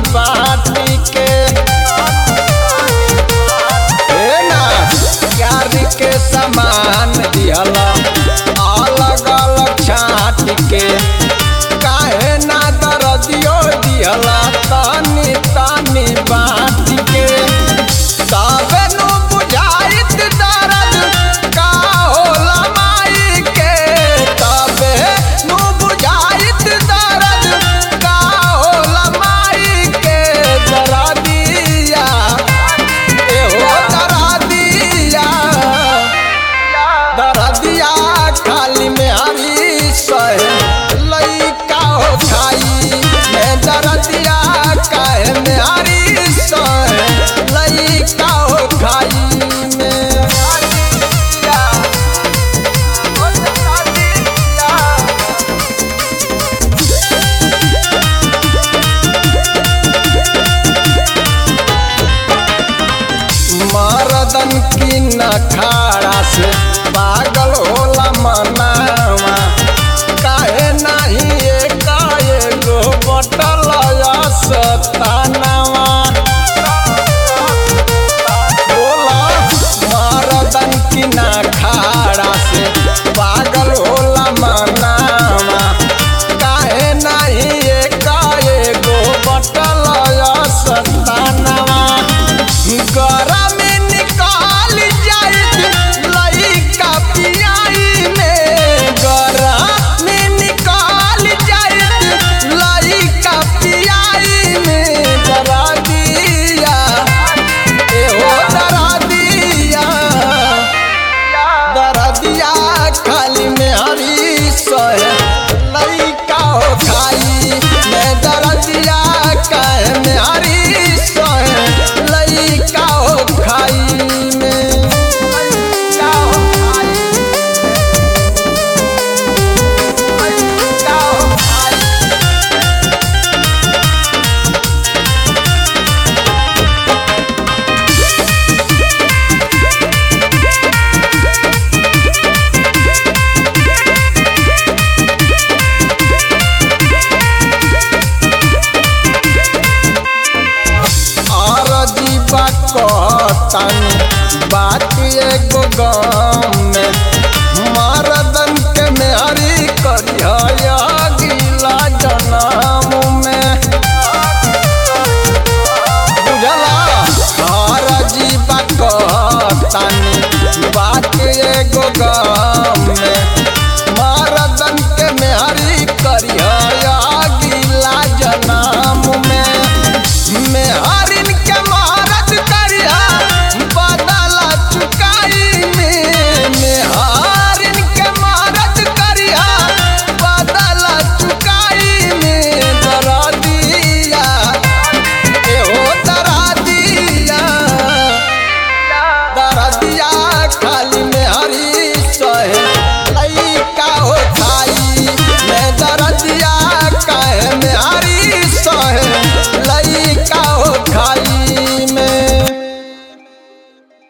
बाटी के हे ना प्यार के समान दिहला अलग अलग छाट के काहे ना दरदियो दिहला तनी तनी बाटी के तबे नु बुझाइत दर्द का होला माई के तबे नु बुझाइत दर्द का होला माई के दरदिया एहो दरदिया दरदिया खाली में हरी सहे लइका हो खाई मैं दरदिया काहे में हरी सहे लइका हो खाई में दरदिया, ओ दरदिया। मरदन की नखाड़ा से पागल होला मनावा काहे नाही एकाएगो बटल सतानावा बोला मरदन की नखाड़ा से पागल होला मनावा काहे नाही एकाएगो बटल सतानावा गरम निकाल जाइत लइका पियाई में गरम निकाल जाइत लइका पियाई में जरा दिया एहो दरा दिया दरा दिया खाली में हरी सहे लइका हो खाई मैं दरा दिया काहे में हरी सहे लइका हो खाई में लइका हो खाई लइका हो खाई अरजीबा कहतानी बात एगो